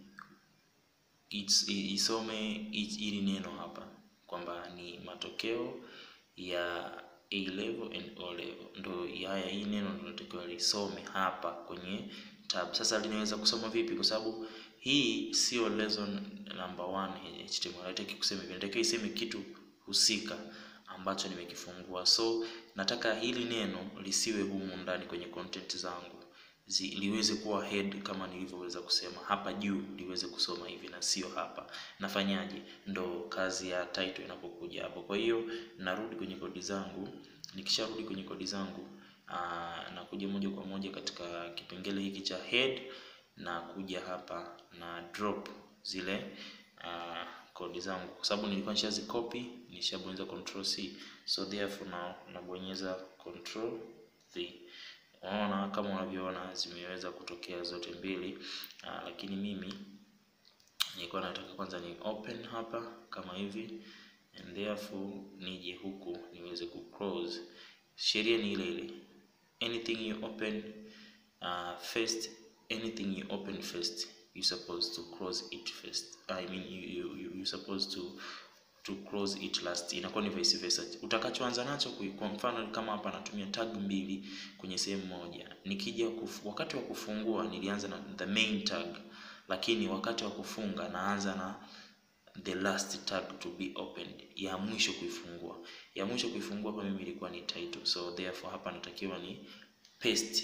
it's, isome ili neno hapa kwamba ni matokeo ya A level and O level, ndo haya, hii neno ndo natakiwa lisome hapa kwenye tab. Sasa linaweza kusoma vipi? Kwa sababu hii sio lesson number 1 HTML, haitaki kusema hivi, nataka iseme kitu husika ambacho nimekifungua. So nataka hili neno lisiwe humu ndani kwenye content zangu Zi, liweze kuwa head kama nilivyoweza kusema hapa juu, liweze kusoma hivi na sio hapa. Nafanyaje? Ndo kazi ya title inapokuja hapo. Kwa hiyo narudi kwenye kodi zangu, nikisharudi kwenye kodi zangu aa, nakuja moja kwa moja katika kipengele hiki cha head na kuja hapa na drop zile uh, kodi zangu kwa sababu nilikuwa nishazi copy, nishabonyeza control C, so therefore now nabonyeza control V. Unaona kama unavyoona zimeweza kutokea zote mbili uh, lakini mimi nilikuwa nataka kwanza ni open hapa kama hivi and therefore nije huku niweze ku close. Sheria ni ile ile, anything you open uh, first, anything you open first you supposed to close it first. I mean you, you, you, you supposed to to close it last. Inakuwa ni vice versa. Utakachoanza nacho kwa mfano kama hapa natumia tag mbili kwenye sehemu moja, nikija kufu, wakati wa kufungua nilianza na the main tag, lakini wakati wa kufunga naanza na the last tag to be opened, ya mwisho kuifungua. Ya mwisho kuifungua kwa mimi ilikuwa ni title, so therefore hapa natakiwa ni paste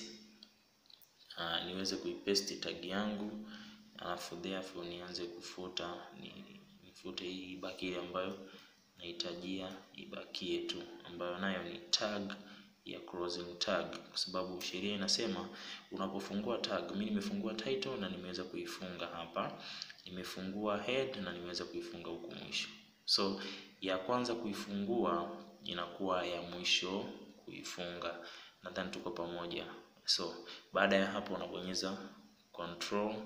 uh, niweze kuipaste tag yangu, alafu therefore nianze kufuta ni, nifute hii ibaki ile ambayo nahitajia ibakie tu, ambayo nayo ni tag ya closing tag, kwa sababu sheria inasema unapofungua tag, mimi nimefungua title na nimeweza kuifunga hapa, nimefungua head na nimeweza kuifunga huku mwisho. So ya kwanza kuifungua inakuwa ya mwisho kuifunga. Nadhani tuko pamoja. So baada ya hapo unabonyeza control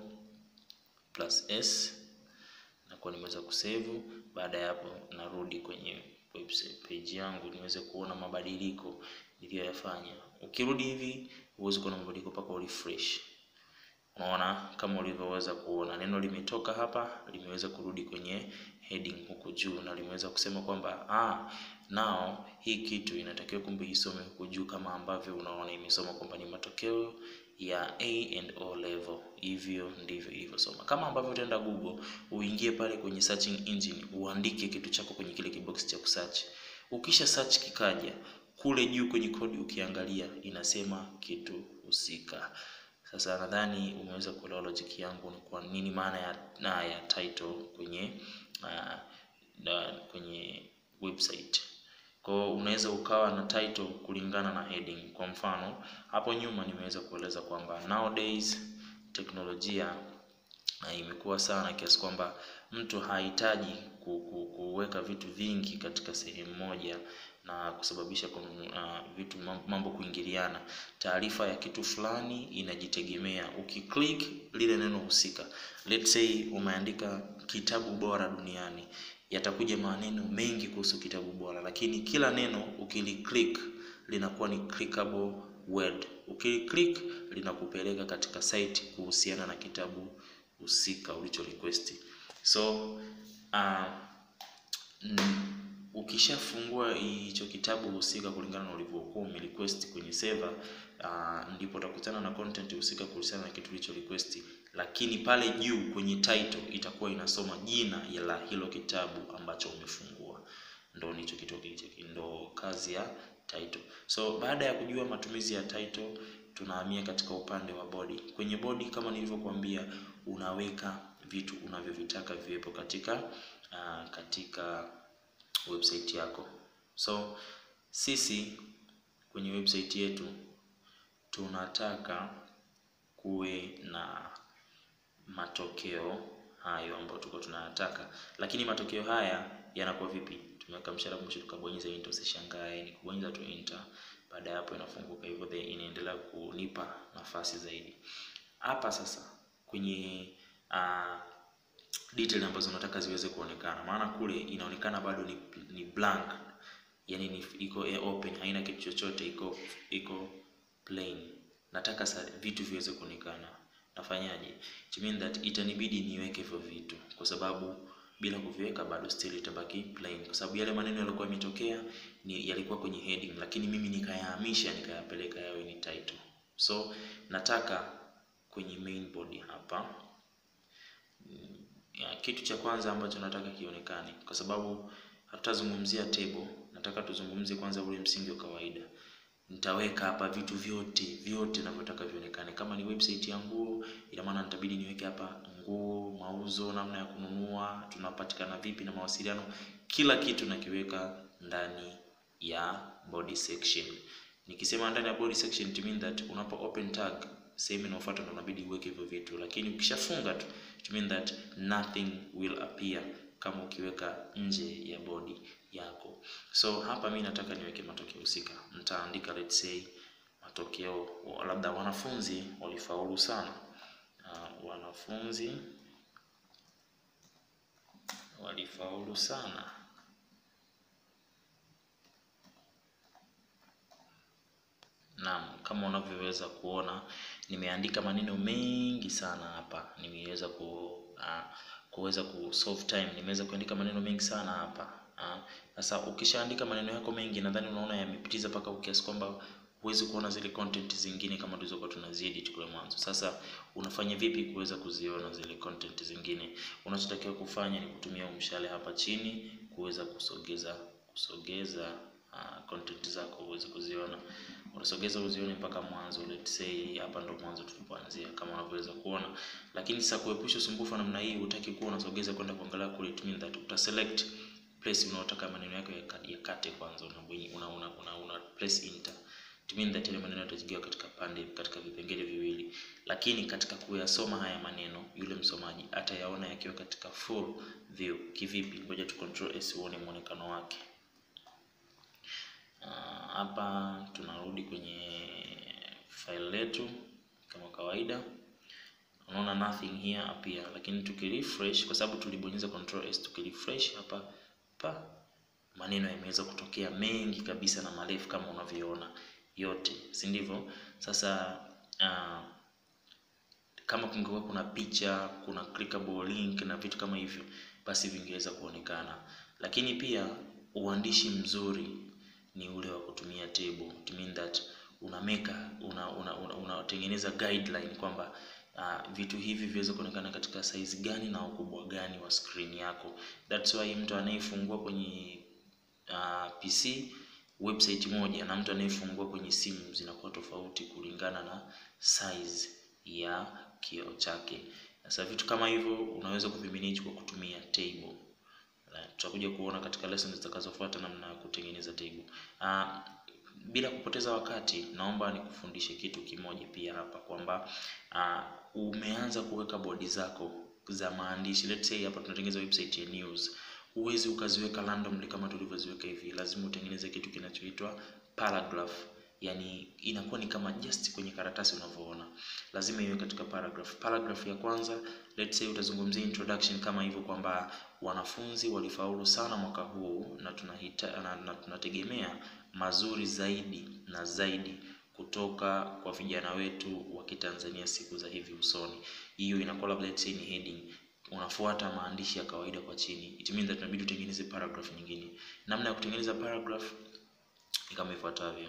plus S nakuwa nimeweza kusave. Baada ya hapo narudi kwenye website page yangu niweze kuona mabadiliko niliyoyafanya. Ukirudi hivi huwezi kuona mabadiliko mpaka urefresh. Unaona kama ulivyoweza kuona neno limetoka hapa limeweza kurudi kwenye heading huku juu na limeweza kusema kwamba ah, now hii kitu inatakiwa kumbe isome huku juu kama ambavyo unaona imesoma kwamba ni matokeo ya A and O level. Hivyo ndivyo ilivyosoma. Kama ambavyo utaenda Google uingie pale kwenye searching engine uandike kitu chako kwenye kile kibox cha kusearch. Ukisha search kikaja kule juu kwenye kodi, ukiangalia inasema kitu husika. Sasa nadhani umeweza kuelewa logic yangu ni kwa nini maana ya, na ya title kwenye uh, na, kwenye website. Kwa hiyo unaweza ukawa na title kulingana na heading. Kwa mfano hapo nyuma nimeweza kueleza kwamba nowadays teknolojia uh, imekuwa sana kiasi kwamba mtu hahitaji ku, ku, kuweka vitu vingi katika sehemu moja na kusababisha uh, vitu mambo kuingiliana. Taarifa ya kitu fulani inajitegemea. Ukiclick lile neno husika, let's say umeandika kitabu bora duniani, yatakuja maneno mengi kuhusu kitabu bora, lakini kila neno ukiliclick linakuwa ni clickable word. Ukiliclick linakupeleka katika site kuhusiana na kitabu husika ulicho request. So uh, ukishafungua hicho kitabu husika kulingana na ulivyokuwa umerequest kwenye server uh, ndipo utakutana na content husika kuhusiana na kitu ulicho request, lakini pale juu kwenye title itakuwa inasoma jina la hilo kitabu ambacho umefungua. Ndo nicho kitu kilicho ndo kazi ya title. So baada ya kujua matumizi ya title, tunahamia katika upande wa body. Kwenye body kama nilivyokuambia, unaweka vitu unavyovitaka viwepo katika uh, katika website yako. So sisi kwenye website yetu tunataka kuwe na matokeo hayo ambayo tuko tunayataka, lakini matokeo haya yanakuwa vipi? Tumeweka mshale mwisho tukabonyeza enter, usishangae ni kubonyeza tu enter. Baada ya hapo inafunguka hivyo, then inaendelea kunipa nafasi zaidi. Hapa sasa kwenye uh, detail ambazo nataka ziweze kuonekana, maana kule inaonekana bado ni, ni blank, yani ni iko open, haina kitu chochote, iko iko plain. Nataka sa, vitu viweze kuonekana. Nafanyaje? It mean that itanibidi niweke hivyo vitu, kwa sababu bila kuviweka bado still itabaki plain, kwa sababu yale maneno yalikuwa yametokea ni yalikuwa kwenye heading, lakini mimi nikayahamisha nikayapeleka yawe ni title. So nataka kwenye main body hapa ya, kitu cha kwanza ambacho nataka kionekane, kwa sababu hatutazungumzia table, nataka tuzungumzie kwanza ule msingi wa kawaida. Nitaweka hapa vitu vyote vyote ninavyotaka vionekane. Kama ni website ya nguo, ina maana nitabidi niweke hapa nguo, mauzo, namna ya kununua, tunapatikana vipi na mawasiliano, kila kitu nakiweka ndani ya body section. Nikisema ndani ya body section, it mean that unapo open tag sehemu inayofuata ndo inabidi uweke hivyo vitu, lakini ukishafunga tu it mean that nothing will appear kama ukiweka nje ya body yako. So hapa mi nataka niweke matokeo husika, nitaandika let's say matokeo labda wanafunzi walifaulu sana. Uh, wanafunzi walifaulu sana. Naam, kama unavyoweza kuona nimeandika maneno mengi sana hapa, nimeweza ku uh, kuweza ku solve time, nimeweza kuandika maneno mengi sana hapa. Sasa uh, ukishaandika maneno yako mengi, nadhani unaona yamepitiza mpaka kiasi kwamba huwezi kuona zile content zingine kama tulizokuwa tunaziedit kule mwanzo. Sasa unafanya vipi kuweza kuziona zile content zingine? Unachotakiwa kufanya ni kutumia mshale hapa chini kuweza kusogeza kusogeza uh, content zako uweze kuziona. Unasogeza uzione mpaka mwanzo. Let's say hapa ndo mwanzo tulipoanzia kama unavyoweza kuona, lakini sasa kuepusha usumbufu namna hii, hutaki kuwa unasogeza kwenda kuangalia kule, it means that uta select place unaotaka maneno yako yakate kwanza, una una una, una press enter it means that ile maneno yatajigawa katika pande katika vipengele viwili, lakini katika kuyasoma haya maneno yule msomaji atayaona yakiwa katika full view. Kivipi? Ngoja tu control S uone muonekano wake. Hapa uh, tunarudi kwenye file letu kama kawaida, unaona nothing here appear, lakini tukirefresh, kwa sababu tulibonyeza control S, tukirefresh hapa pa maneno yameweza kutokea mengi kabisa na marefu kama unavyoona yote, si ndivyo? Sasa uh, kama kungekuwa kuna picha, kuna clickable link na vitu kama hivyo, basi vingeweza kuonekana, lakini pia uandishi mzuri ni ule wa kutumia table. It mean that unameka unatengeneza una, una guideline kwamba uh, vitu hivi viweze kuonekana katika size gani na ukubwa gani wa screen yako. That's why mtu anayefungua kwenye uh, PC website moja na mtu anayefungua kwenye simu zinakuwa tofauti kulingana na size ya kioo chake. Sasa vitu kama hivyo unaweza kuvimanage kwa kutumia table. Tutakuja kuona katika lessons zitakazofuata namna ya kutengeneza table. Uh, bila kupoteza wakati, naomba nikufundishe kitu kimoja pia hapa kwamba uh, umeanza kuweka bodi zako za maandishi. Let's say hapa tunatengeneza website ya news. Huwezi ukaziweka randomly kama tulivyoziweka hivi, lazima utengeneze kitu kinachoitwa paragraph. Yani inakuwa ni kama just kwenye karatasi unavyoona, lazima iwe katika paragraph. Paragraph ya kwanza, let's say utazungumzia introduction kama hivyo kwamba wanafunzi walifaulu sana mwaka huu na tunahita, na, na tunategemea mazuri zaidi na zaidi kutoka kwa vijana wetu wa Kitanzania siku za hivi usoni. Hiyo inakuwa labda let's say ni heading, unafuata maandishi ya kawaida kwa chini. It means that tunabidi utengeneze paragraph nyingine. Namna ya kutengeneza paragraph ni kama ifuatavyo.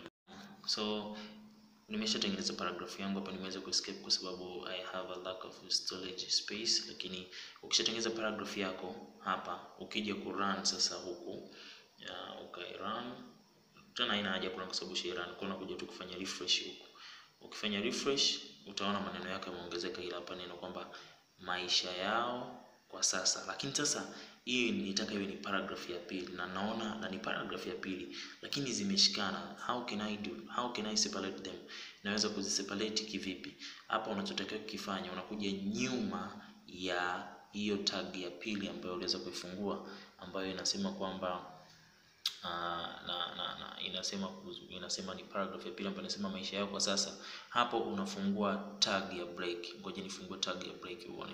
So nimeshatengeneza paragraph yangu hapa, nimeweza kuescape kwa sababu I have a lack of storage space. Lakini ukishatengeneza paragraph yako hapa, ukija ku run sasa huku uh, ukai run tena, haina haja kuna kwa sababu shi run kuna kuja tu kufanya refresh huku. Ukifanya refresh utaona maneno yako yameongezeka, ila hapa neno kwamba maisha yao kwa sasa. Lakini sasa hii nitaka iwe ni paragraph ya pili, na naona na ni paragraph ya pili lakini zimeshikana. How can I do? How can I separate them? Naweza kuziseparate kivipi? Hapa unachotakiwa kukifanya, unakuja nyuma ya hiyo tag ya pili ambayo uliweza kuifungua, ambayo inasema kwamba uh, na, na, na inasema inasema ni paragraph ya pili ambayo inasema maisha yao kwa sasa. Hapo unafungua tag ya break. Ngoja nifungue tag ya break uone.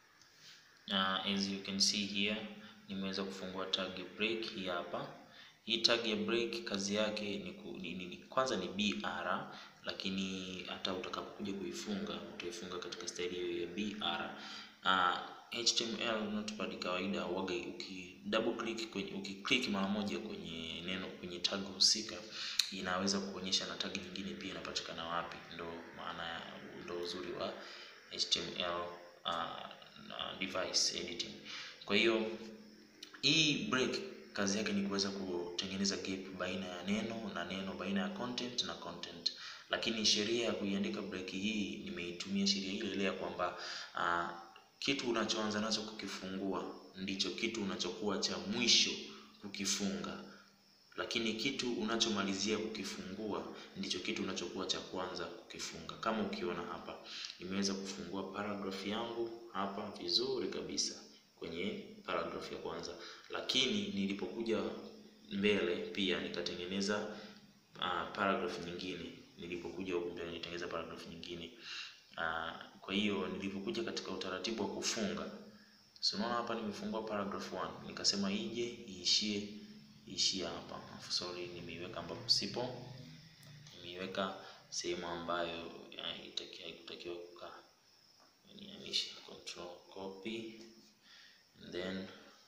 Uh, as you can see here nimeweza kufungua tag ya break hii hapa. Hii tag ya break kazi yake ni, ku, ni, ni, kwanza ni BR, lakini hata utakapokuja kuifunga utaifunga katika staili hiyo ya BR. Uh, HTML notepad kawaida waga, uki double click kwenye ukiclick mara moja kwenye neno kwenye tag husika inaweza kuonyesha na tag nyingine pia inapatikana wapi. Ndo maana ndo uzuri wa HTML uh, device editing. Kwa hiyo hii break kazi yake ni kuweza kutengeneza gap baina ya neno na neno, baina ya content na content. Lakini sheria ya kuiandika break hii nimeitumia sheria ile ile ya kwamba uh, kitu unachoanza nacho kukifungua ndicho kitu unachokuwa cha mwisho kukifunga. lakini kitu unachomalizia kukifungua ndicho kitu unachokuwa cha kwanza kukifunga. Kama ukiona hapa, nimeweza kufungua paragraph yangu hapa vizuri kabisa kwenye paragraph ya kwanza, lakini nilipokuja mbele pia nikatengeneza uh, paragraph nyingine. Nilipokuja huku mbele nitengeneza paragraph nyingine uh, kwa hiyo nilipokuja katika utaratibu wa kufunga, so unaona hapa nimefungua paragraph 1 nikasema ije iishie iishie hapa. Sorry, nimeiweka ambapo sipo, nimeiweka sehemu ambayo haikutakiwa kukaa. Nihamishe, control copy and then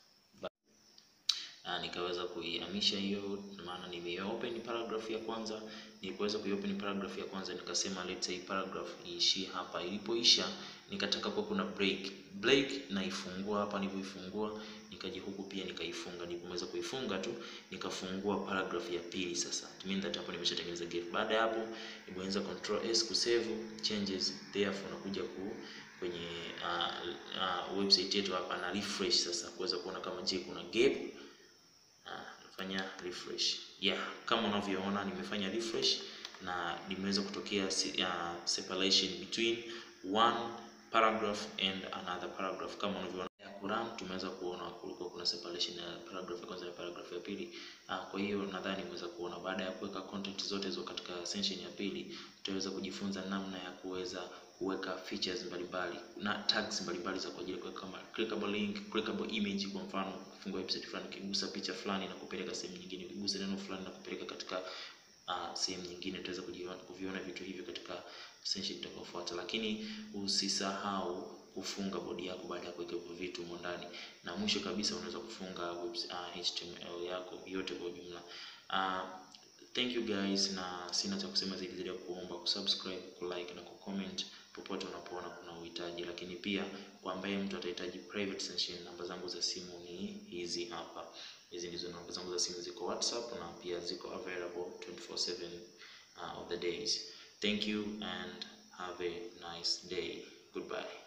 na nikaweza kuihamisha hiyo, maana nimeopen paragraph ya kwanza. Nilipoweza kuiopen paragraph ya kwanza, nikasema let's say paragraph iishie hapa. Ilipoisha nikataka kwa kuna break break, naifungua hapa. Nilipoifungua nikaja huku pia nikaifunga. Nilipomaliza kuifunga tu nikafungua paragraph ya pili. Sasa it means that hapo nimeshatengeneza gap. Baada ya hapo, nimeweza control s ku save changes, therefore nakuja ku kwenye uh, uh, website yetu hapa na refresh sasa kuweza kuona kama je kuna gap nafanya refresh yeah, kama unavyoona nimefanya refresh na nimeweza kutokea uh, separation between one paragraph and another paragraph. Kama unavyoona ya Quran, tumeweza kuona kulikuwa kuna separation ya paragraph ya kwanza na paragraph ya pili. Uh, kwa hiyo nadhani nimeweza kuona baada ya kuweka content zote hizo katika section ya pili, tutaweza kujifunza namna ya kuweza kuweka features mbalimbali na tags mbalimbali za kwa ajili ya kama clickable link, clickable image. Kwa mfano, kufungua website fulani, ukigusa picha fulani na kupeleka sehemu nyingine, ukigusa neno fulani na kupeleka katika uh, sehemu nyingine. Tutaweza kuviona vitu hivyo katika section itakayofuata, lakini usisahau kufunga bodi yako baada ya kuweka hivyo vitu humo ndani, na mwisho kabisa unaweza kufunga website, uh, HTML yako yote kwa ujumla. Uh, thank you guys, na sina cha kusema zaidi zaidi ya kuomba kusubscribe, kulike na kucomment popote unapoona kuna uhitaji, lakini pia kwa ambaye mtu atahitaji private session, namba zangu za simu ni hizi hapa. Hizi ndizo namba zangu za simu, ziko WhatsApp na pia ziko available 24/7 uh, of the days. Thank you and have a nice day. Goodbye.